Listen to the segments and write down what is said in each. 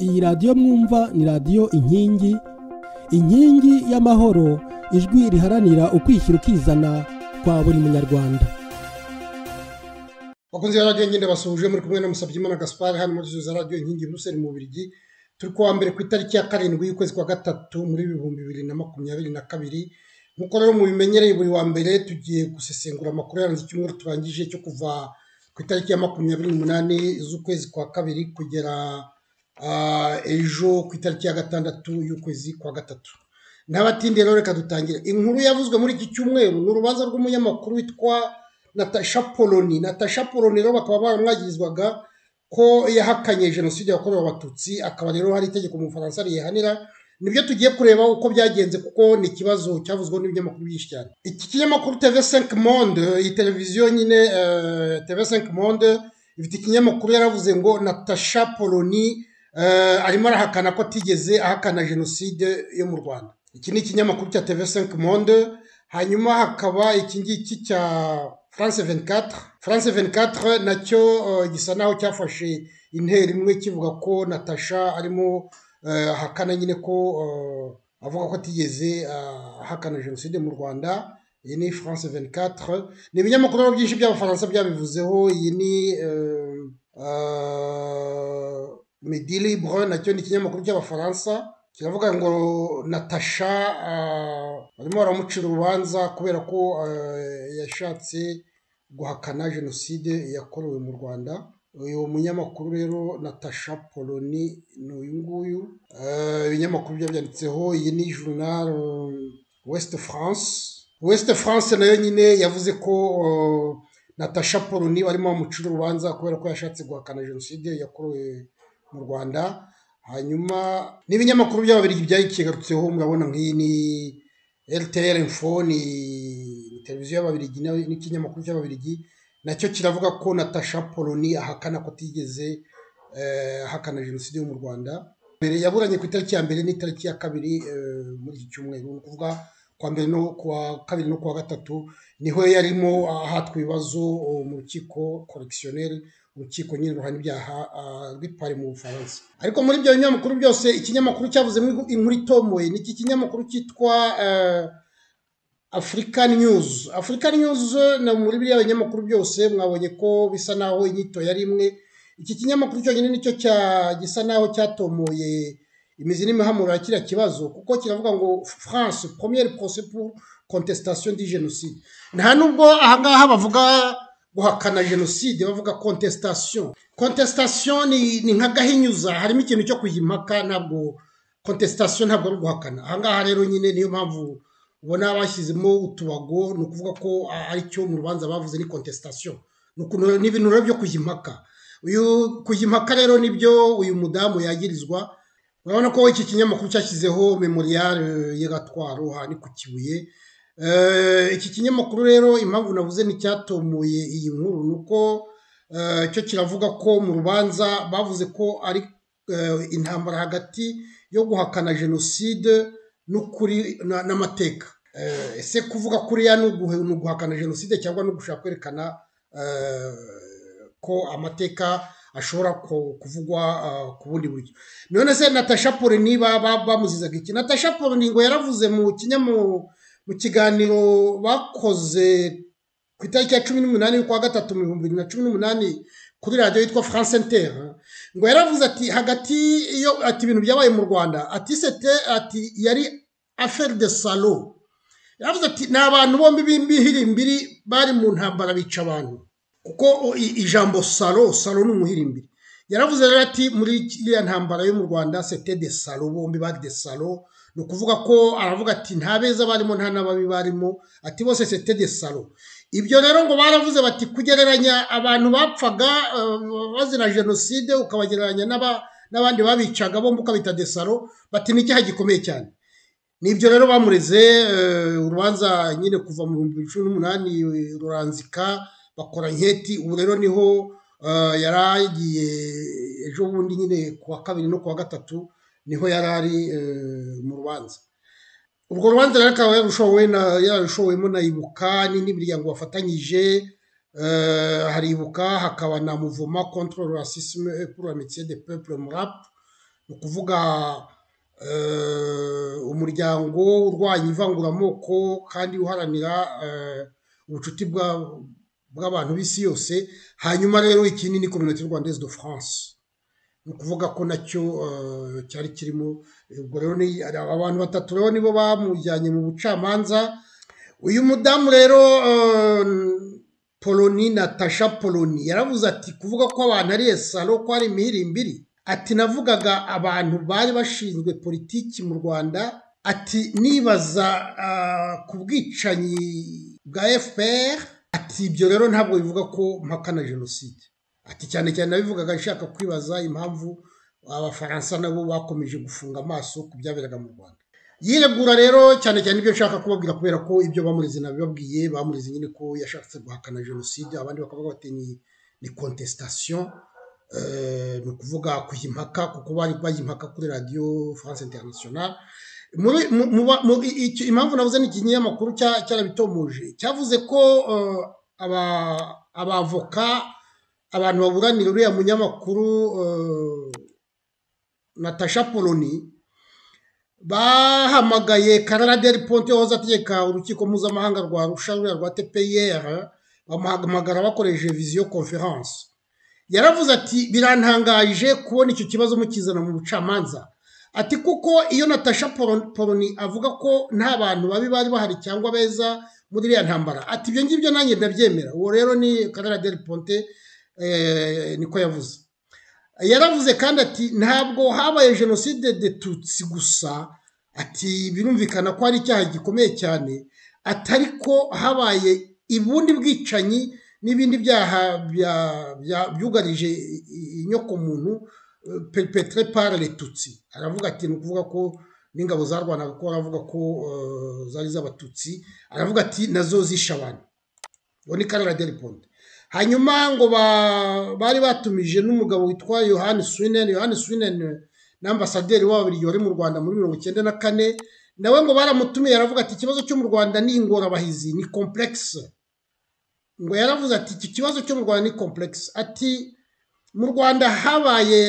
iyi radiyo mwumva ni radiyo inkingi inkingi y'amahoro ijwi riharanira ukwishyira ukizana kwa buri munyarwanda bakunze radiyo ngende basuhuje muri kumwe na Musabyimana gaspari hano muri za radiyo inkingi buruseli mu Bubiligi turi kuwa mbere ku itariki ya karindwi y'ukwezi kwa gatatu muri ibihumbi bibiri na makumyabiri na kabiri nk'uko rero mubimenyereye buri wa mbere tugiye gusesengura amakuru yaranze icyumweru turangije cyo kuva ku itariki ya makumyabiri n'umunani z'ukwezi kwa kabiri kugera ejo ku itariki ya gatandatu y'ukwezi kwa gatatu ntabatindiye rero reka dutangira inkuru yavuzwe muri iki cyumweru ni urubanza rw'umunyamakuru witwa natasha poloni natasha poloni rero bakaba baramwagirizwaga ko yahakanye jenoside yakorewe abatutsi akaba rero hari itegeko mu bufaransa riyihanira nibyo tugiye kureba uko byagenze kuko ni ikibazo cyavuzweho n'ibinyamakuru byinshi cyane iki kinyamakuru tv 5 monde iyi televiziyo nyine tv 5 monde ifite ikinyamakuru yaravuze ngo natasha poloni arimo arahakana ko atigeze ahakana jenoside yo mu rwanda iki ni ikinyamakuru cya tv 5 monde hanyuma hakaba iki ngiki cya france 24 france 24 nacyo gisa naho cyafashe intera imwe kivuga ko natasha arimo hakana nyine ko avuga ko atigeze ahakana jenoside mu rwanda iyi ni france 24 ni ibinyamakuru byinshi by'abafaransa byabivuzeho iyi ni midi libre nacyo ni ikinyamakuru cy'abafaransa kiravuga ngo natasha barimo baramucira urubanza kubera ko yashatse guhakana jenoside yakorewe mu rwanda uyu munyamakuru rero natasha poloni ni uyu nguyu ibinyamakuru byabyanditseho iyi ni journal west france west france nayo nyine yavuze ko natasha poloni barimo bamucira urubanza kubera ko yashatse guhakana jenoside yakorewe mu rwanda hanyuma n'ibinyamakuru by'ababiri byayikigarutseho murabona nk'iyi ni rtr info ni televiziyo y'ababirigi n'ikinyamakuru cy'ababirigi nacyo kiravuga ko natasha poloni ahakana ko atigeze ahakana jenoside yo mu rwanda mbere yaburanye ku itariki ya mbere n'itariki ya kabiri muri iki cyumweru ni ukuvuga kuwa mbere no kuwa kabiri no kuwa gatatu niho yarimo ahatwa ibibazo mu rukiko korekisiyoneri urukiko nyine ruhana ibyaha rw'ipari mu bufaransa ariko muri ibyo binyamakuru byose ikinyamakuru cyavuzemo inkuru itomoye ni iki kinyamakuru cyitwa African News African News ni muri biriya binyamakuru byose mwabonye ko bisa naho inyito yari imwe iki kinyamakuru cyonyine nicyo cya gisa naho cyatomoye imizi n'imihamuro ya kiriya kibazo kuko kiravuga ngo France première procès pour contestation du génocide nta nubwo ahangaha bavuga guhakana jenoside bavuga contestation contestation ni, ni nka gahinyuza harimo ikintu cyo kuyimpaka ntabwo contestation ntabwo ari guhakana ahangaha rero nyine niyo mpamvu ubona bashyizemo utubago ni ukuvuga ko aricyo mu rubanza bavuze ni contestation ni ibintu rero byo kujya impaka uyu kujya impaka rero nibyo uyu mudamu yagirizwa urabona ko iki kinyamakuru cyashyizeho memorial y'agatwaro aha ni ku kibuye iki kinyamakuru rero impamvu navuze nticyatomuye iyi nkuru ni uko cyo kiravuga ko mu rubanza bavuze ko ari intambara hagati yo guhakana jenoside n'ukuri n'amateka ese kuvuga kuriya ni uguhakana jenoside cyangwa no gushaka kwerekana ko amateka ashobora kuvugwa ku bundi buryo none se natasha poloni bamuzizaga iki natasha poloni ngo yaravuze mu kiganiro bakoze ku itariki ya cumi n'umunani y'ukwa gatatu mu bihumbi bibiri na cumi n'umunani kuri radiyo yitwa france inter ngo yaravuze ati hagati iyo ati ibintu byabaye mu rwanda ati sete ati yari aferi de salo yaravuze ati ni abantu bombi b'imbihirimbiri bari mu ntambara bica abantu kuko ijambo salo salo ni umuhirimbiri yaravuze rero ati muri iriya ntambara yo mu rwanda sete de salo bombi bari de salo ni ukuvuga ko aravuga ati nta beza barimo nta n'ababi barimo ati bose sete de salo ibyo rero ngo baravuze bati kugereranya abantu bapfaga bazira jenoside ukabagereranya n'abandi babicaga bombi ukabita desaro bati ni icyaha gikomeye cyane nibyo rero bamureze urubanza nyine kuva mu bihumbi bibiri cumi n'umunani ruranzika bakora nketi ubu rero niho yari agiye ejo bundi nyine kuwa kabiri no kuwa gatatu niho yari ari mu rubanza urwo rubanza rero akaba yarushowemo na ibuka n'indi miryango bafatanyije hari ibuka hakaba na muvoma control racisme pour amitié de peuple murap ni ukuvuga umuryango urwanya ivanguramoko kandi uharanira ubucuti bw'abantu b'isi yose hanyuma rero ikindi ni kominote rwandaise de france ni ukuvuga ko nacyo cyari kirimo ubwo rero abantu batatu rero nibo bamujyanye mu bucamanza uyu mudamu rero poloni natasha poloni yaravuze ati kuvuga ko abantu ari salo ko ari imihirimbiri ati navugaga abantu bari bashinzwe politiki mu rwanda ati nibaza ku bwicanyi bwa fpr ati ibyo rero ntabwo bivuga ko mpakana jenoside ati cyane cyane nabivugaga nshaka kwibaza impamvu abafaransa nabo bakomeje gufunga amaso ku byaberaga mu rwanda yiregura rero cyane cyane ibyo nshaka kubabwira kubera ko ibyo bamurize nabibabwiye bamurize nyine ko yashatse guhakana jenoside abandi bakavuga bati ni contestation ni ukuvuga kuyimpaka kuko bari bayimpaka kuri radiyo france international impamvu navuze ni ikinyamakuru cyarabitomuje cyavuze ko abavoka abantu baburanira uriya munyamakuru natasha poloni bahamagaye karara deri ponte wahoze ategeka urukiko mpuzamahanga rwa rusha ruriya rwa tpr bamuhamagara bakoresheje viziyo konferanse yaravuze ati birantangaje kubona icyo kibazo mukizana mu bucamanza ati kuko iyo natasha poloni avuga ko nta bantu babi bari bahari cyangwa beza muri iriya ntambara ati ibyo ngibyo nanjye ndabyemera uwo rero ni karara deri ponte niko yavuze yaravuze kandi ati ntabwo habaye jenoside de tutsi gusa ati birumvikana ko ari icyaha gikomeye cyane atari ko habaye ubundi bwicanyi n'ibindi byaha byugarije inyokomuntu pepetre par le tutsi aravuga ati ni ukuvuga ko n'ingabo zarwanaga ko aravuga ko zari z'abatutsi aravuga ati nazo zishe abantu uwo ni karara deriponde hanyuma ngo bari batumije n'umugabo witwa yohani swinen yohani swinen n'ambasaderi w'ababiri wari mu rwanda muri mirongo icyenda na kane nawe ngo baramutumiye aravuga ati ikibazo cyo mu rwanda ni ingorabahizi ni komplekisi ngo yaravuze ati iki kibazo cyo mu rwanda ni komplekisi ati mu rwanda habaye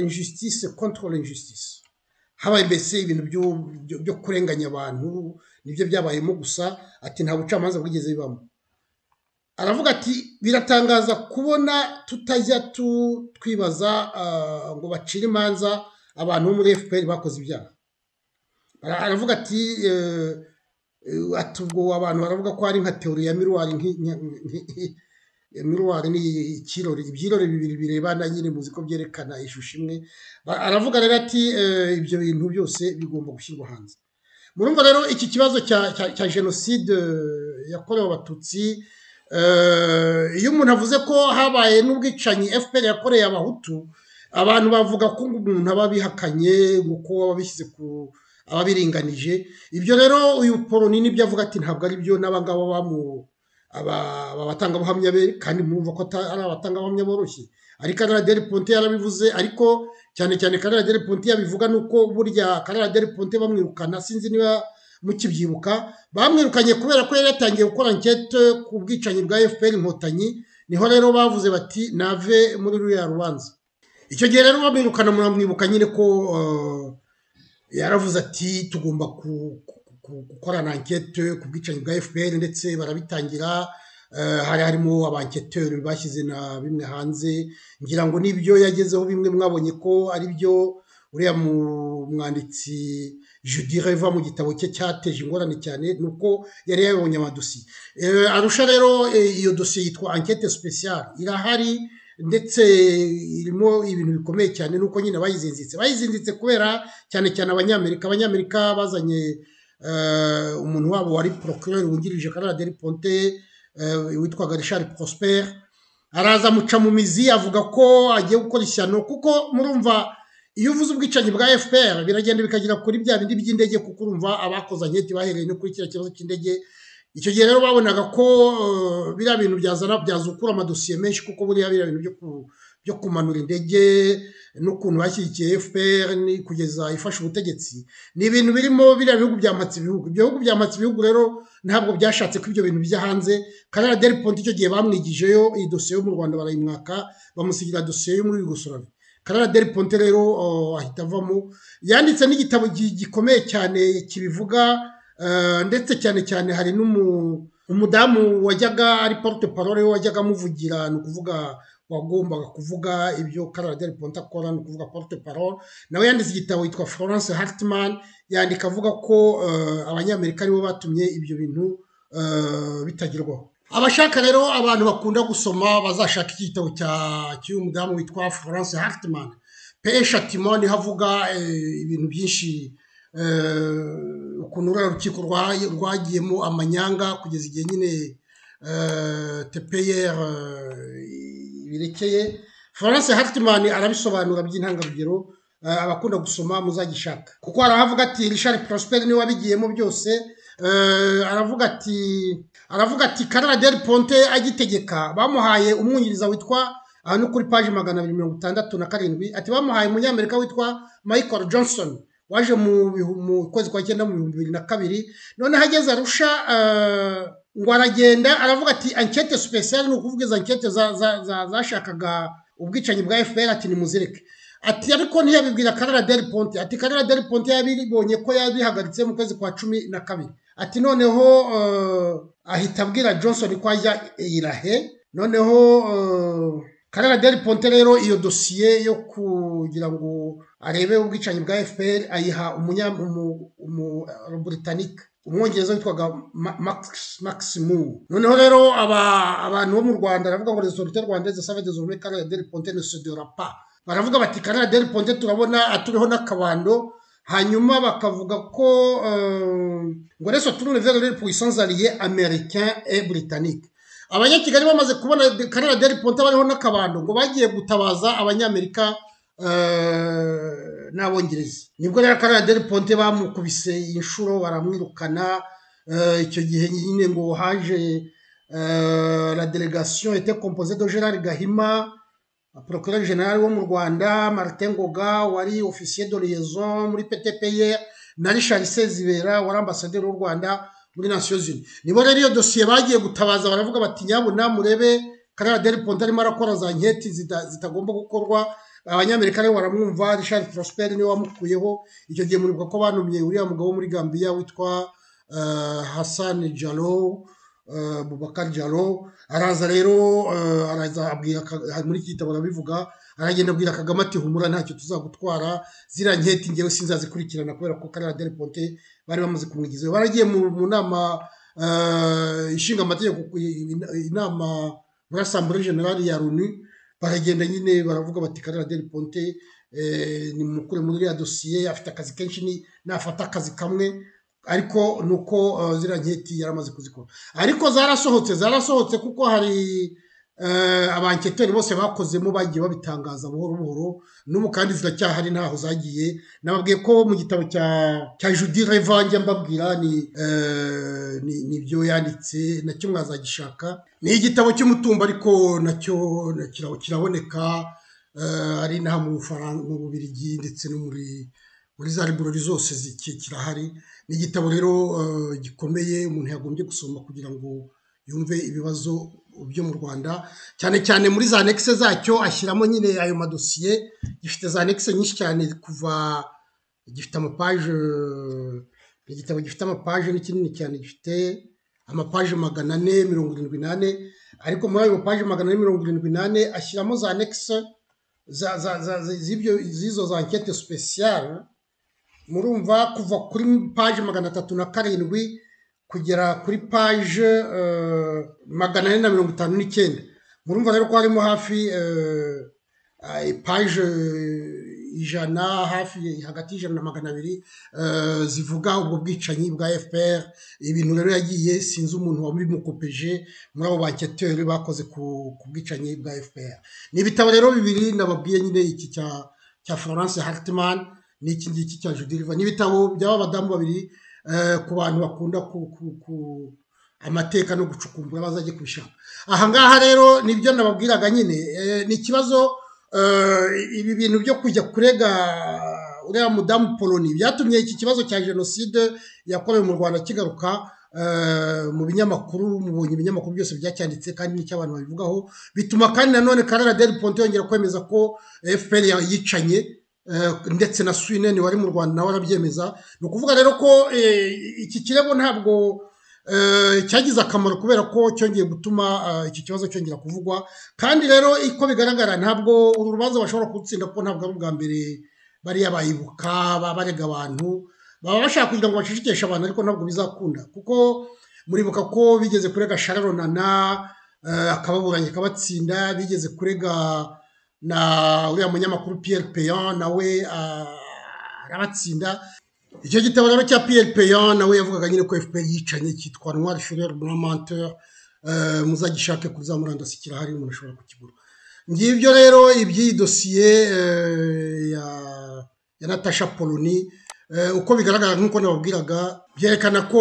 injusitise kontorore injusitise habaye mbese ibintu byo kurenganya abantu nibyo byabayemo gusa ati nta bucamanza bwigeze bibamo aravuga ati biratangaza kubona tutajya twibaza ngo bacire imanza abantu bo muri fpr bakoze ibyaha aravuga ati ubwo abantu baravuga ko ari nka teori ya miruwari miruwari ni ikirori ibyirori bibiri birebana nyine muzi ko byerekana ishusho imwe aravuga rero ati ibyo bintu byose bigomba gushyirwa hanze murumva rero iki kibazo cya jenoside yakorewe abatutsi iyo umuntu avuze ko habaye n'ubwicanyi fpr yakoreye abahutu abantu bavuga ko umuntu aba abihakanye kuko aba abishyize ku ababiringanije ibyo rero uyu poloni nibyo avuga ati ntabwo ari byo n'abangaba bamu aba batangabuhamya be kandi murumva ko ari abatangabuhamya boroshye ariko karara deri ponte yarabivuze ariko cyane cyane karara deri ponte yabivuga ni uko burya karara deri ponte bamwirukana sinzi niba mukibyibuka bamwirukanye kubera ko yari yatangiye gukora ankete ku bwicanyi bwa fpr inkotanyi niho rero bavuze bati nave muri ruriya rubanza icyo gihe rero bamwirukana muramwibuka nyine ko yaravuze ati tugomba gukorana ankete ku bwicanyi bwa fpr ndetse barabitangira hari harimo abanketeri bashyize na bimwe hanze ngira ngo nibyo yagezeho bimwe mwabonye ko ari byo uriya umwanditsi judire va mu gitabo cye cyateje ingorane cyane ni uko yari yabonye amadosiye arusha rero iyo dosiye yitwa ankete speciale irahari ndetse irimo ibintu bikomeye cyane nuko nyine bayizinditse bayizinditse kubera cyane cyane abanyamerika abanyamerika bazanye umuntu wabo wari procureur wungirije karara deri ponte witwaga richard prosper araza amuca mu mizi avuga ko agiye gukora ishyano kuko murumva iyo uvuze ubwicanyi bwa fpr biragenda bikagera kuri bya bindi by'indege kuko urumva abakoze anketi bahereye no kuri kiriya kibazo cy'indege icyo gihe rero babonaga ko biriya bintu byazana byazukura amadosiye menshi kuko buriya biriya bintu byo kumanura indege n'ukuntu bashyigikiye fpr kugeza ifashe ubutegetsi ni ibintu birimo biriya bihugu byamatse ibihugu ibyo bihugu byamatse ibihugu rero ntabwo byashatse ko ibyo bintu bijya hanze karara deri ponti icyo gihe bamwigijeyo iyi dosiye yo mu rwanda barayimwaka bamusigira dosiye yo muri yugoslavia karara deri ponte rero uh, ahita avamo yanditse n'igitabo gi- gikomeye cyane kibivuga uh, ndetse cyane cyane hari n'umu- umudamu wajyaga ari porte parole we wajyaga amuvugira ni ukuvuga wagombaga kuvuga ibyo karara deri ponte akora ni ukuvuga porte parole nawe yanditse igitabo yitwa florence hartman yandika avuga ko uh, abanyamerika aribo batumye ibyo bintu uh, bitagerwaho abashaka rero abantu bakunda gusoma bazashaka iki gitabo cya- cy'uyu mudamu witwa florence hartman pe shatimoni havuga eh, ibintu byinshi eh, ukuntu ruriya rukiko rwa- rwagiyemo amanyanga kugeza igihe nyine eh, tpr eh, birekeye florence hartman arabisobanura by'intangarugero eh, abakunda gusoma muzagishaka kuko arahavuga ati richard prosper niwe wabigiyemo byose eh, aravuga ati aravuga ati karara deri ponte agitegeka bamuhaye umwungiriza witwa aha ni kuri paji magana abiri mirongo itandatu na karindwi ati bamuhaye umunyamerika witwa michael johnson waje mu bihu- mu kwezi kwa cyenda mu bihumbi bibiri na kabiri noneho ageze arusha eh, ngo aragenda aravuga ati ankete supesiyali ni ukuvuga izo ankete za- za- za- zashakaga ubwicanyi bwa fpr ati nimuzireke ati ariko ntiyabibwira karara deri ponte ati karara deri ponte yabibonye ko yabihagaritse mu kwezi kwa cumi na kabiri ati noneho eh, ahita abwira johnson ko ajya irahe noneho eh, karara deri ponte rero iyo dosiye yo kugira ngo arebe ubwicanyi bwa fpr ayiha umunya- umu- umu- umuburitanike umwongereza witwaga Ma- Max- maximu noneho rero aba- abantu bo mu rwanda aravuga ngo resorite rwandeze savage zomure karara deri ponte ne se dera pas baravuga bati karara deri ponte turabona turiho n'akabando hanyuma bakavuga ko euh, ngo reso tourne vers les puissances alliées américains et britanniques abanyakigali bamaze kubona de- karara deri ponte bariho n'akabando ngo bagiye gutabaza abanyamerika euh, n'abongereza nibwo rero karara deri ponte bamukubise inshuro baramwirukana euh, icyo gihe nyine ngo haje euh, la délégation était composée de Gérard Gahima procureur general wo mu rwanda martin ngoga wari officier de liaison muri ptpr na richard sezibera wari ambasaderi w'u rwanda muri nations unies nibo rero iyo dosiye bagiye gutabaza baravuga bati nyabuna murebe karara deri ponte arimo arakora za nketi zita- zitagomba gukorwa abanyamerika rero baramwumva richard prosper niwe wamukuyeho icyo gihe muribuka ko banumye uriya mugabo wo muri gambia witwa eh, hassan jalo eh, Boubacar Jalo araza rero eh, araza abwira Ka- hari muri iki gitabo arabivuga aragenda abwira Kagame ati humura ntacyo tuzagutwara zira nketi ngewe sinzazikurikirana kubera ko Karara Del Ponte bari bamaze kumwigizayo baragiye mu, mu nama eh, ishinga amategeko ku- in- inama muri Assemblée Générale ya Loni baragenda nyine baravuga bati Karara Del Ponte eh, ni mukure muri ya dosiye afite akazi kenshi ni nafata akazi kamwe ariko nuko eh, zira nketi yaramaze kuzikora ariko zarasohotse zarasohotse kuko hari eh, abanketeri bose bakozemo bagiye babitangaza buhoro buhoro n'ubu kandi ziracyahari ntaho zagiye nababwiye ko mu gitabo cya cya judi revange mbabwira ni eh, ni- ni ibyo yanditse nacyo mwazagishaka ni igitabo cy'umutumba ariko nacyo na- kira- kiraboneka eh, ari inaha mu Bufaran- mu bubirigi ndetse no muri muri za liburori zose ziki- kirahari ni igitabo rero eh, gikomeye umuntu yagombye gusoma kugira ngo yumve ibibazo byo mu rwanda cyane cyane muri za anekise zacyo ashyiramo nyine ayo madosiye gifite za anekise nyinshi cyane kuva gifite amapaje ni igitabo gifite amapaje ni kinini cyane gifite amapaje magana ane mirongo irindwi n'ane ariko muri ayo mapaje magana ane mirongo irindwi n'ane ashyiramo za anekise za- za- za- z'ibyo- z'izo za ankete sipesiyare murumva kuva kuri paje magana atatu na karindwi kugera kuri paje eh, magana ane na mirongo itanu n'icyenda murumva rero ko harimo hafi eh, eh, paje ijana hafi hagati y'ijana na magana abiri eh, zivuga ubwo bwicanyi bwa fpr ibintu rero yagiye sinzi umuntu wabimukopeje muri abo banketeri bakoze ku ku bwicanyi bwa fpr ni ibitabo rero bibiri nababwiye nyine iki cya cya florence hartman n'iki ngiki cya judiriva ni ibitabo by'aba badamu babiri eh, ku bantu bakunda ku, ku, ku amateka no gucukumbura bazajye kubishaka aha ngaha rero nibyo nababwiraga nyine eh, ni ikibazo eh, ibi bintu byo kujya kurega uriya mudamu poloni byatumye iki kibazo cya jenoside yakorewe mu rwanda kigaruka mu binyamakuru mubonye ibinyamakuru byose byacyanditse kandi n'icyo abantu babivugaho bituma kandi nanone karara deri ponte yongera kwemeza ko fpr yicanye ndetse na swineni wari mu rwanda nawe arabyemeza ni ukuvuga rero ko iki kirego ntabwo cyagize akamaro kubera ko cyongeye gutuma iki kibazo cyongera kuvugwa kandi rero uko bigaragara ntabwo uru rubanza bashobora gutsinda kuko ntabwo ari ubwa mbere bariya bayibuka barega abantu baba bashaka kugira ngo bacecekeshe abantu ariko ntabwo bizakunda kuko muribuka ko bigeze kurega shararonana akababuranye akabatsinda bigeze kurega na uriya munyamakuru piyeri peyon nawe arabatsinda icyo gitabo rero cya piyeri peyon nawe yavugaga nyine ko fpr yicanye cyitwa noir furere blanc muzagishake kuri za murandasi kirahari umuntu ashobora kukigura ngibyo rero iby'iyi dosiye ya natasha poloni uko bigaragara nk'uko nababwiraga byerekana ko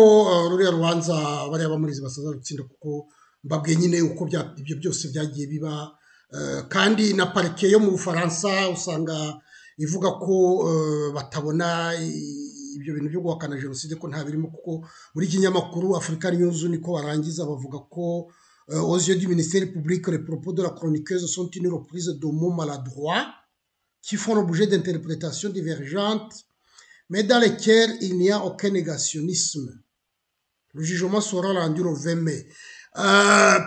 ruriya rubanza bariya bamurizi basaza gutsinda kuko mbabwiye nyine uko ibyo byose byagiye biba kandi na parike yo mu bufaransa usanga ivuga ko batabona ibyo bintu byo guhakana jenoside ko nta birimo kuko muri kinyamakuru afurika niyuzu niko barangiza bavuga ko oziyo du minisiteri publique le propos de la chroniqueuse sont une reprise de mot maladroit qui font l'objet d'interprétations divergentes mais dans lesquels il n'y a aucun négationnisme. Le jugement sera rendu le 20 mai.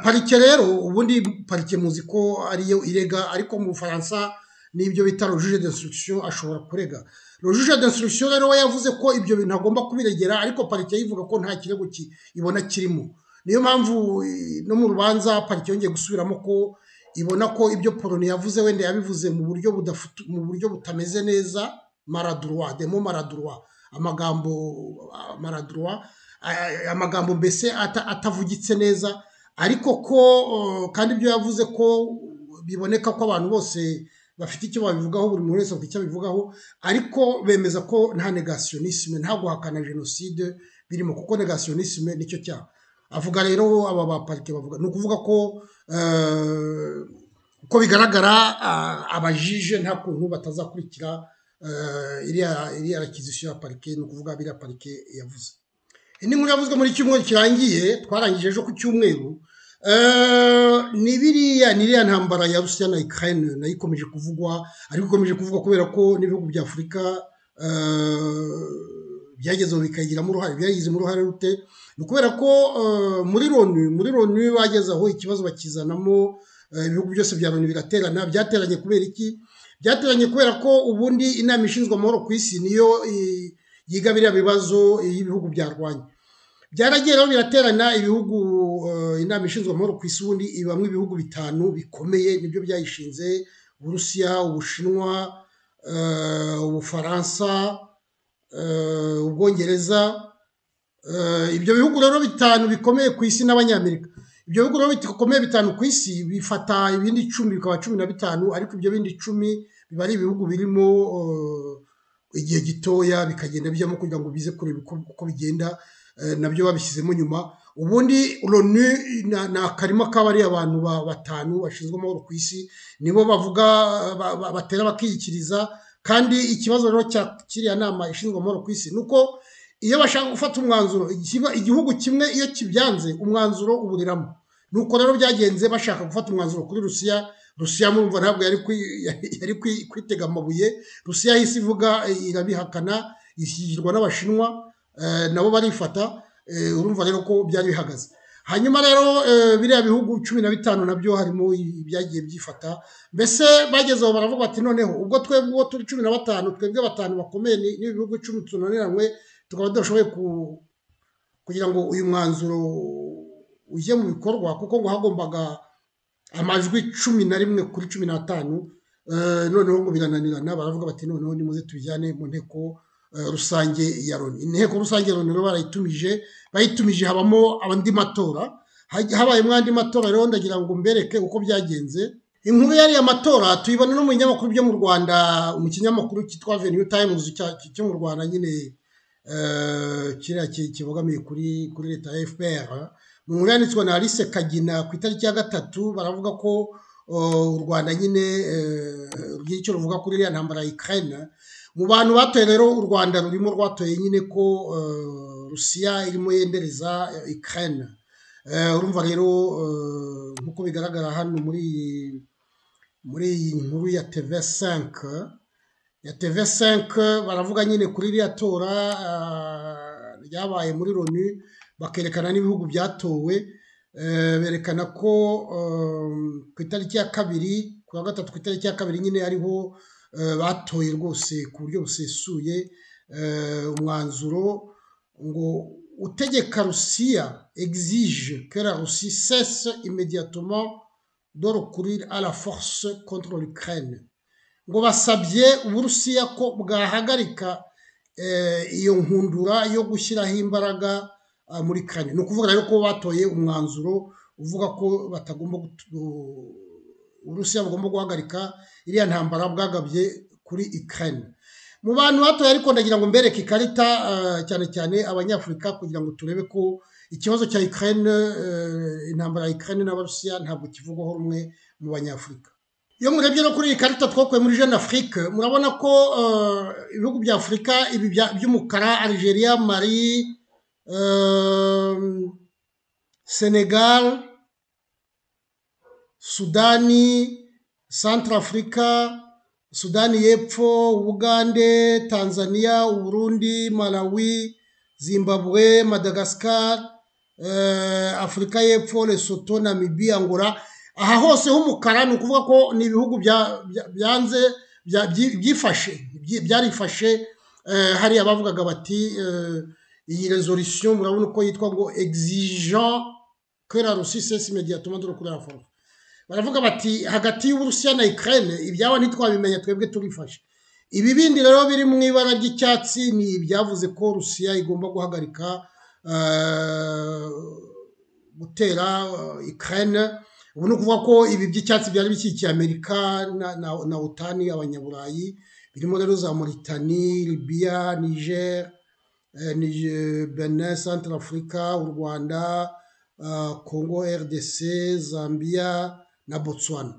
parike rero ubundi parike muzi ko ariyo irega ariko mu bufaransa n'ibyo bita rojuje d'instruction ashobora kurega rojuje d'instruction rero we yavuze ko ibyo bintu agomba kubiregera ariko parike yivuga ko nta kirego ibona kirimo niyo mpamvu no mu rubanza parike yongeye gusubiramo ko ibona ko ibyo poloni yavuze wenda yabivuze mu buryo mu buryo butameze neza maradurwa demo maradurwa amagambo maradurwa amagambo mbese atavugitse neza ariko ko kandi ibyo yavuze ko biboneka ko abantu bose bafite icyo babivugaho buri muntu wese afite icyo abivugaho ariko bemeza ko nta negasiyonisime nta guhakana jenoside birimo kuko negasiyonisime nicyo cyaha avuga rero aba baparike bavuga ni ukuvuga ko uko bigaragara abajije nta kuntu batazakurikira iriya rakizisiyo ya parike ni ukuvuga biriya parike yavuze indi nkuru yavuzwe muri cyumweru kirangiye twarangije ejo ku cyumweru ni biriya ni iriya ntambara ya rusiya na ikirayini nayo ikomeje kuvugwa ariko ikomeje kuvugwa kubera ko n'ibihugu bya afurika byagezemo bikayigiramo uruhare byagizemo uruhare rute ni ukubera ko muri loni muri loni bageze aho ikibazo bakizanamo ibihugu byose bya loni biraterana byateranye kubera iki byateranye kubera ko ubundi inama ishinzwe amahoro ku isi niyo yiga biriya bibazo y'ibihugu byarwanya byaragiye rero biraterana ibihugu inama ishinzwe amahoro ku isi ubundi ibamo ibihugu bitanu bikomeye nibyo byayishinze uburusiya ubushinwa ubufaransa ubwongereza ibyo bihugu rero bitanu bikomeye ku isi n'abanyamerika ibyo bihugu rero bikomeye bitanu ku isi bifata ibindi icumi bikaba cumi na bitanu ariko ibyo bindi icumi biba ari ibihugu birimo igihe gitoya bikagenda bijyamo kugira ngo bize kureba uko bigenda nabyo babishyizemo nyuma ubundi loni ni akarima k'abariya abantu batanu bashinzwe amahoro ku isi nibo bavuga batera bakiyikiriza kandi ikibazo rero cya kiriya nama ishinzwe amahoro ku isi ni uko iyo bashaka gufata umwanzuro igihugu kimwe iyo kibyanze umwanzuro uburiramo nuko rero byagenze bashaka gufata umwanzuro kuri rusiya rusiya murumva ntabwo yari kwitega amabuye rusiya y'isi ivuga irabihakana ishyigirwa n'abashinwa nabo barifata urumva rero ko byari bihagaze hanyuma rero biriya bihugu cumi na bitanu nabyo harimo ibyagiye byifata mbese bageze aho baravuga bati noneho ubwo twebwe uwo turi cumi na batanu twebwe batanu bakomeye n'ibihugu icumi tunaniranywe tukaba tudashoboye kugira ngo uyu mwanzuro ujye mu bikorwa kuko ngo hagombaga amajwi cumi na rimwe kuri cumi n'atanu noneho ngo birananirana baravuga bati noneho nimuze tubijyane mu nteko rusange ya loni inteko rusange ya loni rero barayitumije bayitumije habamo andi matora habayemo andi matora rero ndagira ngo mbereke uko byagenze inkuru y'ariya matora tuyibona no mu binyamakuru byo mu rwanda mu kinyamakuru cyitwa veniyu tayimuzi cyo mu rwanda nyine kiriya kibogamiye kuri kuri leta ya fpr mu nkuru yanditswe na alice kagina ku itariki ya gatatu baravuga ko u rwanda nyine rugira icyo ruvuga kuri iriya ntambara ya ikirayina mu bantu batoye rero u rwanda rurimo rwatoye nyine ko rusiya irimo yendereza ikirayina urumva rero nk'uko bigaragara hano muri iyi muri iyi nkuru ya teve senke ya teve senke baravuga nyine kuri iriya tora ryabaye muri loni bakerekana n'ibihugu byatowe berekana ko ku itariki ya kabiri ku wa gatatu ku itariki ya kabiri nyine ariho batoye rwose ku buryo busesuye umwanzuro ngo utegeka rusiya exige que la Russie cesse immédiatement de recourir à la force contre l'Ukraine ngo basabye uburusiya ko bwahagarika iyo nkundura yo gushyiraho imbaraga muri kane ni ukuvuga rero ko batoye umwanzuro uvuga ko batagomba uburusiya bugomba guhagarika iriya ntambara bwagabye kuri ikirayini mu bantu batoya ariko ndagira ngo mbereke ikarita cyane cyane abanyafurika kugira ngo turebe ko ikibazo cya ikirayini intambara ya ikirayini n'abarusiya ntabwo kivugwaho rumwe mu banyafurika iyo murebye no kuri iyi karita twakuye muri jeune afurike murabona ko ibihugu bya afurika ibi by'umukara algeria mari senegal sudani santarafurika sudani y'epfo ubugande tanzania uburundi malawi zimbabwe madagascar afurika y'epfo lesoto namibia angola aha hose h'umukara ni ukuvuga ko ni ibihugu byanze byifashe byarifashe hariya bavugaga bati iyi resolisiyo murabona uko yitwa ngo exigeant que la Russie cesse immédiatement de recourir à la force baravuga bati hagati y'Uburusiya na Ukraine ibyabo ntitwabimenya twebwe turifashe ibi bindi rero biri mu ibara ry'icyatsi ni ibyavuze ko Rusiya igomba guhagarika gutera Ukraine ubu ni ukuvuga ko ibi by'icyatsi byari bishyigikiye amerika na otani abanyaburayi birimo rero za moritani libiya niger benin centre afurika u rwanda congo rdc zambia na botswana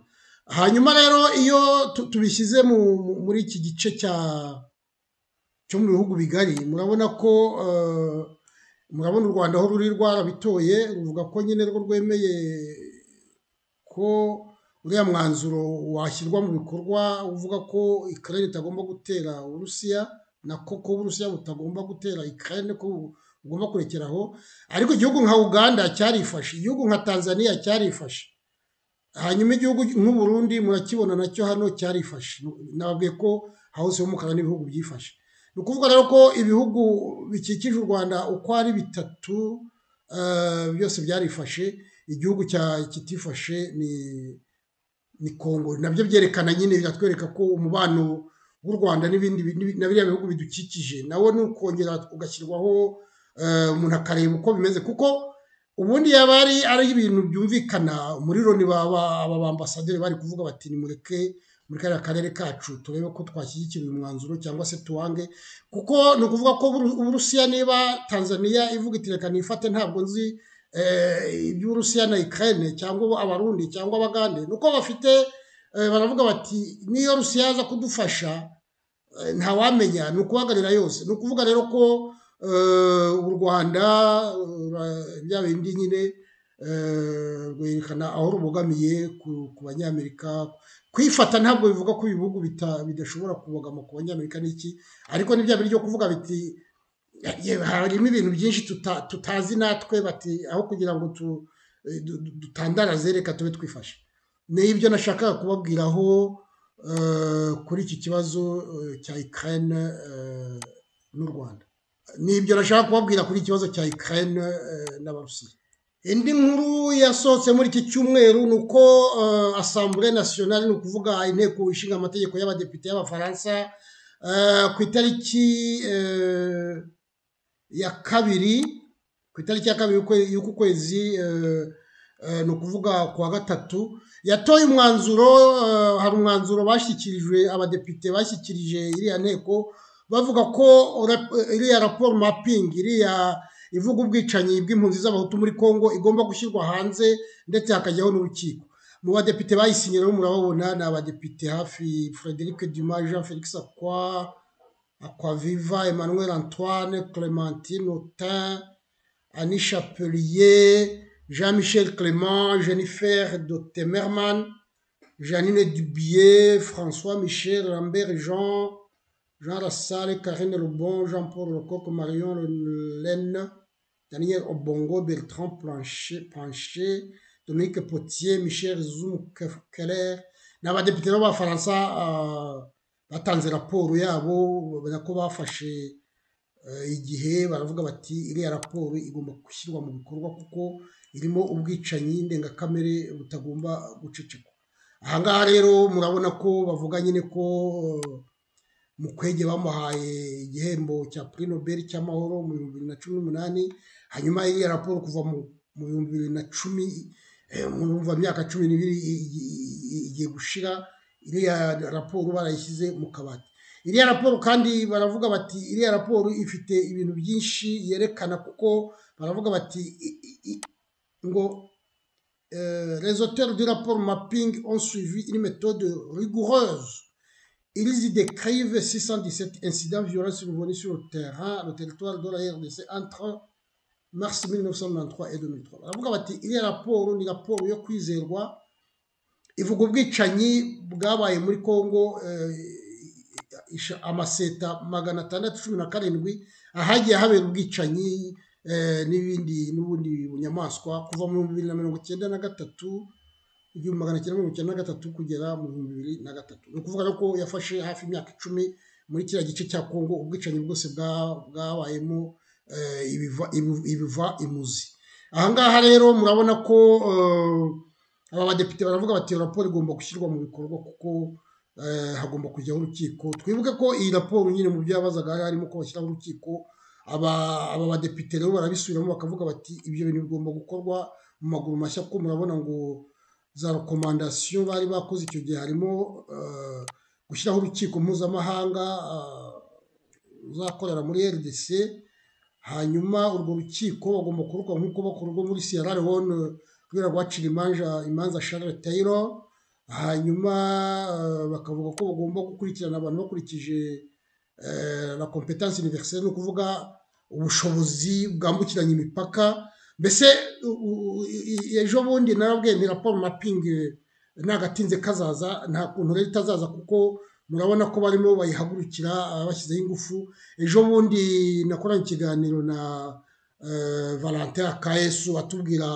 hanyuma rero iyo tubishyize muri iki gice cyo mu bihugu bigari murabona ko murabona u rwanda aho ruri rwarabitoye ruvuga ko nyine rwo rwemeye ko uriya mwanzuro washyirwa mu bikorwa uvuga ko ikirere itagomba gutera uburusiya na koko uburusiya butagomba gutera ikirere ko bugomba kurekeraho ariko igihugu nka uganda cyarifashe igihugu nka tanzania cyarifashe hanyuma igihugu nk'uburundi murakibona nacyo hano cyarifashe nababwiye ko hawuse y'umukara n'ibihugu byifashe ni ukuvuga rero ko ibihugu bikikije u rwanda uko ari bitatu byose byarifashe igihugu kitifashe ni ni kongo nabyo byerekana nyine biratwereka ko umubano w'u rwanda n'ibindi na biriya bihugu bidukikije nawo ni ukongera ugashyirwaho umuntu akareba uko bimeze kuko ubundi yaba ari ari ibintu byumvikana muri loni aba bambasaderi bari kuvuga bati nimureke muri kariya karere kacu turebe ko twashyigikira uyu mwanzuro cyangwa se tuwange kuko ni ukuvuga ko uburusiya niba tanzania ivuga iti reka nifate ntabwo nzi iby'uburusiya na ikirayine cyangwa abarundi cyangwa abagande ni uko bafite baravuga bati niyo rusiya yaza kudufasha ntawamenya ni ukubagarira yose ni ukuvuga rero ko u rwanda bya bindi nyine rwerekana aho rubogamiye ku banyamerika kwifata ntabwo bivuga ko ibihugu bidashobora kubogama ku banyamerika n'iki ariko n'ibya biri byo kuvuga biti harimo ibintu byinshi tutazi natwe bati aho kugira ngo dutandaraze reka tube twifashe ni ibyo nashakaga kubabwiraho kuri iki kibazo cya ikirayine n'u rwanda ni ibyo nashaka kubabwira kuri iki kibazo cya ikirayine n'abarusiya indi nkuru yasohotse muri iki cyumweru ni uko asambure nasiyonari ni ukuvuga inteko ishinga amategeko y'abadepite y'abafaransa ku itariki ya kabiri ku itariki ya kabiri y'uku kwezi ni ukuvuga ku wa gatatu yatoye umwanzuro hari umwanzuro bashyikirijwe abadepite bashyikirije iriya nteko bavuga ko iriya raporo mapingi iriya ivuga ubwicanyi bw'impunzi z'abahutu muri congo igomba gushyirwa hanze ndetse hakajyaho n'urukiko mu badepite bayisinyiraho murababona ni abadepite hafi frederic duma jean felix akwa akwaviva emmanuel antoine clementine otin annie chapelier jean michel clément jennifer de temerman janine dubier françois michel lambert jean jean rassale karine lebon jean paul lecoq marion laine daniel obongo bertrand plancher pancher dominique potier michel zoum keller ni abadepite b'abafaransa batanze raporo yabo babona ko bafashe igihe baravuga bati iriya raporo igomba gushyirwa mu bikorwa kuko irimo ubwicanyi ndengakamere butagomba gucecekwa ahangaha rero murabona ko bavuga nyine ko mukwege bamuhaye igihembo cya puri nobeli cy'amahoro mu bihumbi bibiri na cumi n'umunani hanyuma iriya raporo kuva mu bihumbi bibiri na cumi mu myaka cumi n'ibiri igiye gushira iriya raporo barayishyize mu kabati iriya raporo kandi baravuga bati iriya raporo ifite ibintu byinshi yerekana kuko baravuga bati ngo rezotere du raporo mapingi on suivi une méthode rigoureuse ils décrivent 617 incidents violents survenus sur le terrain le territoire de la RDC entre mars 1993 et 2003 baravuga bati iriya raporo ni raporo yo kwizerwa ivuga ubwicanyi bwabaye muri congo amaseta magana atandatu cumi na karindwi ahagiye habera ubwicanyi n'ibindi n'ubundi bunyamaswa kuva mu bihumbi bibiri na mirongo icyenda na gatatu igihumbi magana cyenda mirongo icyenda na gatatu kugera mu bihumbi bibiri na gatatu ni ukuvuga ko yafashe hafi imyaka icumi muri kiriya gice cya congo ubwicanyi bwose bwabayemo ibiva imuzi ahangaha rero murabona ko aba badepite baravuga bati raporo igomba gushyirwa mu bikorwa kuko hagomba kujyaho urukiko twibuke ko iyi raporo nyine mu byo yabazaga harimo ko bashyiraho urukiko aba badepite rero barabisubiramo bakavuga bati ibyo bintu bigomba gukorwa mu maguru mashya kuko murabona ngo za rekomandasiyo bari bakoze icyo gihe harimo gushyiraho urukiko mpuzamahanga uzakorera muri rdc hanyuma urwo rukiko bagomba kurukora nk'uko bakorwa muri siyara lewone kubera guhacira imanza imanza sharire tayiro hanyuma bakavuga ko bagomba gukurikirana abantu bakurikije la kompetanse univeriseri ni ukuvuga ubushobozi bwambukiranya imipaka mbese ejo bundi narabwiye ni raporo mapingi ntagatinze kazaza nta kuntu rero itazaza kuko murabona ko barimo bayihagurukira bashyizeho ingufu ejo bundi nakoranye ikiganiro na valentin akayesu atubwira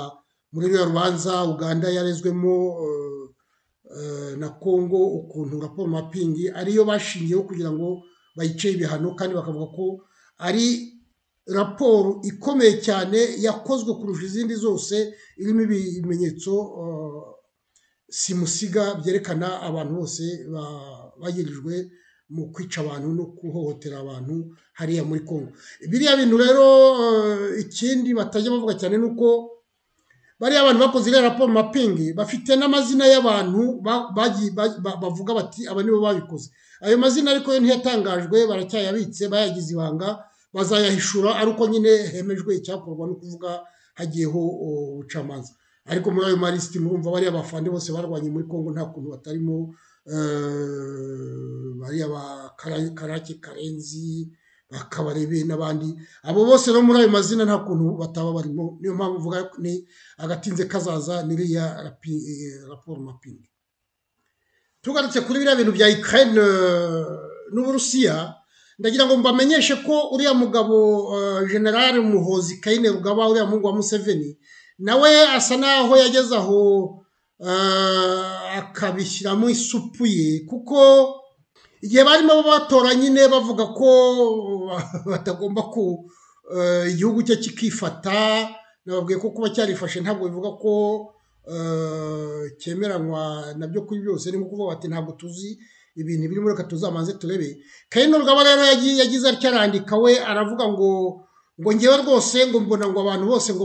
muri ruriya rubanza uganda yarezwemo na congo ukuntu raporo mapingi ariyo bashingiyeho kugira ngo bayice ibihano kandi bakavuga ko ari raporo ikomeye cyane yakozwe kurusha izindi zose irimo ibimenyetso simusiga byerekana abantu bose bagirijwe mu kwica abantu no guhohotera abantu hariya muri congo biriya bintu rero ikindi batajya bavuga cyane ni uko bariya abantu bakoze iriya raporo mapingi bafite n'amazina y'abantu bavuga bati aba nibo babikoze ayo mazina ariko yo ntiyatangajwe baracyayabitse bayagize ibanga bazayahishura ari uko nyine hemejwe icyakorwa no kuvuga hagiyeho ubucamanza ariko muri ayo marisiti murumva bariya bafande bose barwanye muri congo nta kuntu batarimo bariya ba karake karenzi bakabarebe n'abandi abo bose no muri ayo mazina nta kuntu bataba barimo niyo mpamvu uvuga ni agatinze kazaza n'iriya raporo mapingi tugarutse kuri biriya bintu bya ukraine n'uburusiya ndagira ngo mbamenyeshe ko uriya mugabo generale muhozi kayine rugaba uriya muhungu wa museveni nawe asa naho yageze aho akabishyiramo isupu ye kuko igihe barimo batora nyine bavuga ko batagomba ku igihugu cye kikifata nababwiye ko kuba cyarifashe ntabwo bivuga ko cyemeranywa nabyo kuri byose ni kuvuga bati ntabwo tuzi ibintu birimo reka tuzamanze turebe kayino rugaba rero yagize cyarandika we aravuga ngo ngo ngewe rwose ngo mbona ngo abantu bose ngo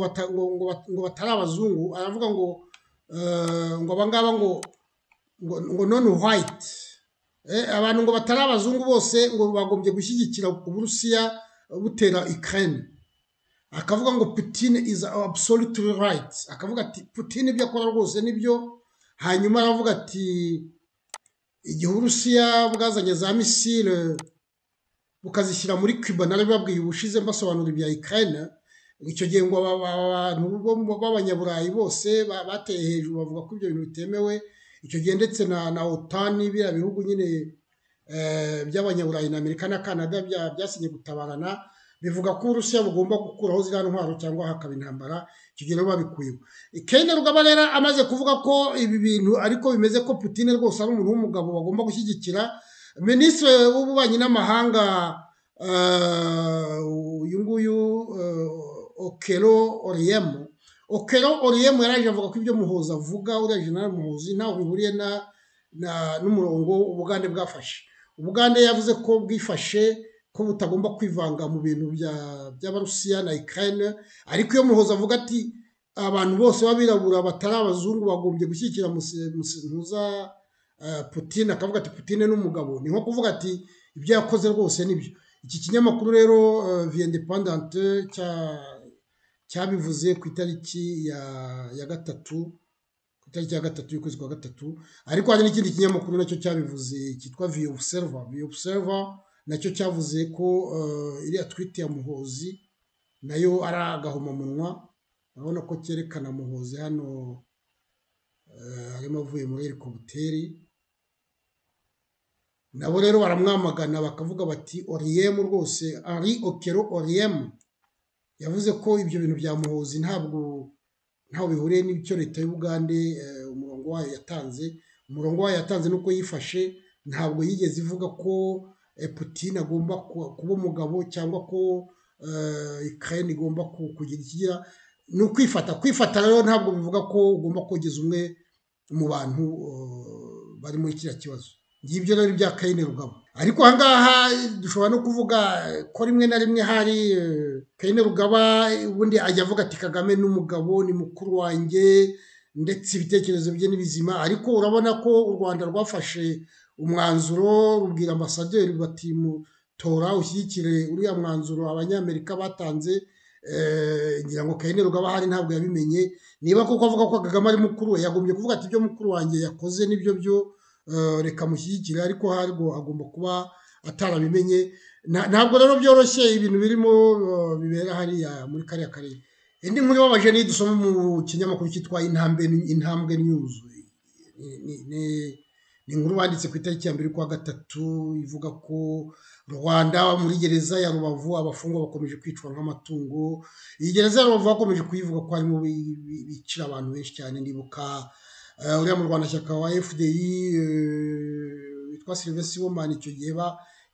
batari abazungu aravuga ngo ngo abangaba ngo ngo none wayiti abantu ngo batari abazungu bose ngo bagombye gushyigikira uburusiya butera ikirere akavuga ngo putine izi absolute right akavuga ati putine ibyo akora rwose nibyo hanyuma aravuga ati igihe uburusiya bwazanye za misile bukazishyira muri cuba nari babwiye ubushize mbasobanura ibya ikayina icyo gihe ngo abantu b'abanyaburayi bose bateye hejuru bavuga ko ibyo bintu bitemewe icyo gihe ndetse na otani biriya bihugu nyine by'abanyaburayi na amerika na canada byasinye gutabarana bivuga ko uburusiya bugomba gukuraho ziriya ntwaro cyangwa hakaba intambara icyo gihe rero babikuyeho ikenda rugaba rero amaze kuvuga ko ibi bintu ariko bimeze ko putine rwose ari umuntu w'umugabo bagomba gushyigikira minisitiri w'ububanyi n'amahanga uyu nguyu okero oriyemu okero oriyemu yaraje avuga ko ibyo muhuza avuga uriya jenali muhuzi ntaho bihuriye n'umurongo ubugande bwafashe ubugande yavuze ko bwifashe ko butagomba kwivanga mu bintu by'abarusiya na ikirayine ariko iyo muhoza avuga ati abantu bose b'abirabura batari abazungu bagombye gushyigikira muza putine akavuga ati putine n'umugabo ni nko kuvuga ati ibyo yakoze rwose nibyo iki kinyamakuru rero viyendepandante cyabivuze ku itariki ya gatatu ku itariki ya gatatu y'ukwezi kwa gatatu ariko hari n'ikindi kinyamakuru nacyo cyabivuze cyitwa viyobuseriva viyobuseriva nacyo cyavuze ko iriya twite ya muhozi nayo ari agahomamunwa urabona ko cyerekana muhozi hano harimo avuye muri helikoputeri nabo rero baramwamagana bakavuga bati oriyemu rwose ari okero oriyemu yavuze ko ibyo bintu bya muhozi ntabwo ntaho bihuriye n'icyo leta y'ubugande umurongo wayo yatanze umurongo wayo yatanze nuko yifashe ntabwo yigeze ivuga ko Putin agomba kuba umugabo cyangwa ko ikirayini igomba kugira ikigira ni ukwifata kwifata rero ntabwo bivuga ko ugomba kogeza umwe mu bantu bari muri kiriya kibazo ngibyo rero ibya kayine rugabo ariko ahangaha dushobora no kuvuga ko rimwe na rimwe hari kayine rugaba ubundi ajya avuga ati kagame n'umugabo ni mukuru wanjye ndetse ibitekerezo bye ni bizima ariko urabona ko u rwanda rwafashe umwanzuro rubwira ambasaderi bati mutora ushyigikire uriya mwanzuro abanyamerika batanze ngira ngo kayine rugaba hari ntabwo yabimenye niba koko avuga ko kagame ari mukuru we yagombye kuvuga ati ibyo mukuru wanjye yakoze nibyo byo reka mushyigikire ariko harwo agomba kuba atarabimenye ntabwo rero byoroshye ibintu birimo bibera hariya muri kariya karere indi nkuru ibabaje niyo dusoma mu kinyamakuru cyitwa intambwe nyuzu ni inkuru banditse ku itariki ya mbere kwa gatatu ivuga ko rwanda muri gereza ya rubavu abafungwa bakomeje kwicwa nk'amatungo iyi gereza ya rubavu bakomeje kuyivuga ko harimo bicira abantu benshi cyane nibuka uriya mu rwanda shyaka wa fdi witwa silivesi womani icyo gihe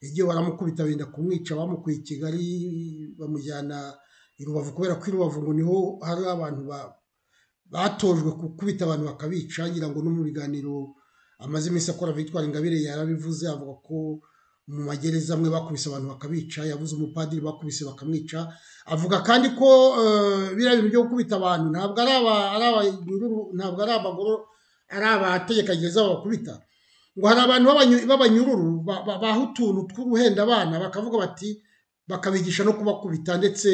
yagiye baramukubita benda kumwica bamukuye i kigali bamujyana i rubavu kubera ko i rubavu ngo niho hari abantu batojwe gukubita abantu bakabica ngira ngo no mu biganiro amaze iminsi akora victoire ingabire yarabivuze avuga ko mu magereza amwe bakubise abantu bakabica yavuze umupadiri bakubise bakamwica avuga kandi ko biriya bintu byo gukubita abantu ntabwo ari ntabwo ari abagoro ari abategeka gereza babakubita ngo hari abantu b'abanyururu baha utuntu two guhenda abana bakavuga bati bakabigisha no kubakubita ndetse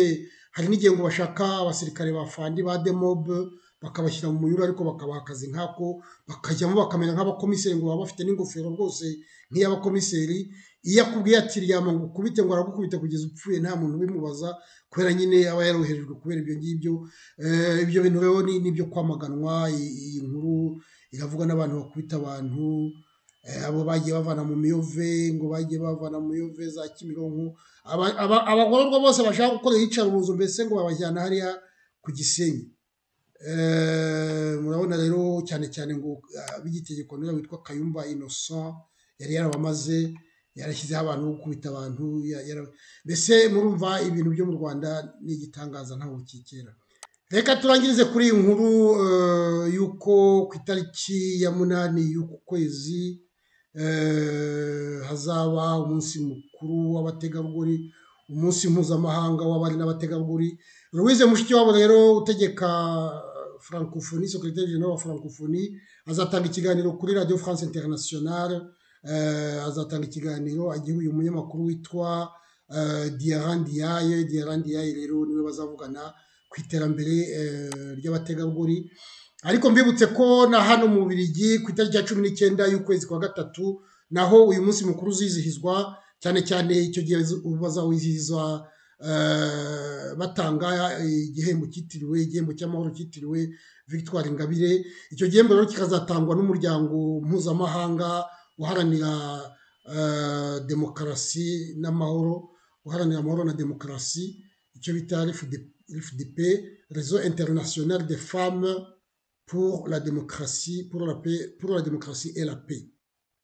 hari n'igihe ngo bashaka abasirikare ba fandi ba demobe bakabashyira mu munyururu ariko bakabaha akazi nk'ako bakajyamo bakamera nk'abakomiseri ngo baba bafite n'ingofero rwose nk'iy'abakomiseri iyo akubwiye ati ryama ngo ukubite ngo aragukubita kugeza upfuye nta muntu ubimubaza kubera nyine aba yaroherejwe kubera ibyo ngibyo ibyo bintu rero ni ibyo kwamaganwa iyi nkuru iravuga n'abantu bakubita abantu abo bagiye bavana mu miyove ngo bagiye bavana mu miyove za kimironko abagororwa bose bashaka gukorera iyicarubozo mbese ngo babajyana hariya ku gisenyi murabona rero cyane cyane ngo ab'igitegeko nuriya witwa kayumba inosan yari yarabamaze yarashyizeho abantu gukubita abantu mbese murumva ibintu byo mu rwanda ni igitangaza ntabwo kikera reka turangirize kuri iyi nkuru y'uko ku itariki ya munani y'uku kwezi hazaba umunsi mukuru w'abategarugori umunsi mpuzamahanga w'abari n'abategarugori louise mushikiwabo rero utegeka francophonie secrétaire général wa francophonie azatanga ikiganiro kuri radio france internationale uh, azatanga ikiganiro agihuye umunyamakuru witwa uh, diaran diaye diaran diaye rero niwe bazavugana ku iterambere uh, ry'abategarugori ariko mbibutse ko na hano mu Bubiligi ku itariki ya cumi n'icyenda y'ukwezi kwa gatatu naho uyu munsi mukuru uzizihizwa cyane cyane icyo gihe bazawizihiza batanga igihembo cyitiriwe igihembo cy'amahoro cyitiriwe victoire ingabire icyo gihembo rero kikazatangwa n'umuryango mpuzamahanga uharanira demokarasi n'amahoro uharanira amahoro na demokarasi icyo bita fdp rezo interinasiyonari de femme pour la demokarasi pour la paix pour la demokarasi et la paix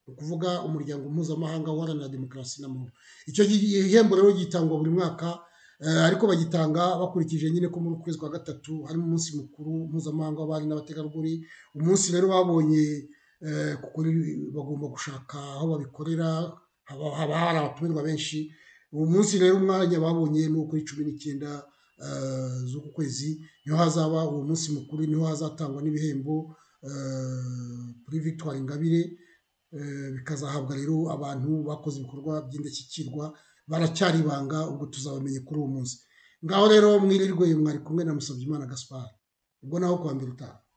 ni ukuvuga umuryango mpuzamahanga uharanira demokarasi n'amahoro icyo gihembo rero gitangwa buri mwaka ariko bagitanga bakurikije nyine ko muri ukwezi kwa gatatu harimo umunsi mukuru mpuzamahanga w'abari n'abategarugori umunsi rero babonye kuko bagomba gushaka aho babikorera haba hari abatumirwa benshi uwo munsi rero umwanya babonye ni uwo kuri cumi n'icyenda z'uku kwezi niho hazaba uwo munsi mukuru niho hazatangwa n'ibihembo kuri victoire ingabire bikazahabwa rero abantu bakoze ibikorwa by'indashyikirwa baracyari ibanga ubwo tuzabamenye kuri uwo munsi ngaho rero mwirirwe mwari kumwe na Musabyimana Gaspard ubwo naho kuwa mbere utaha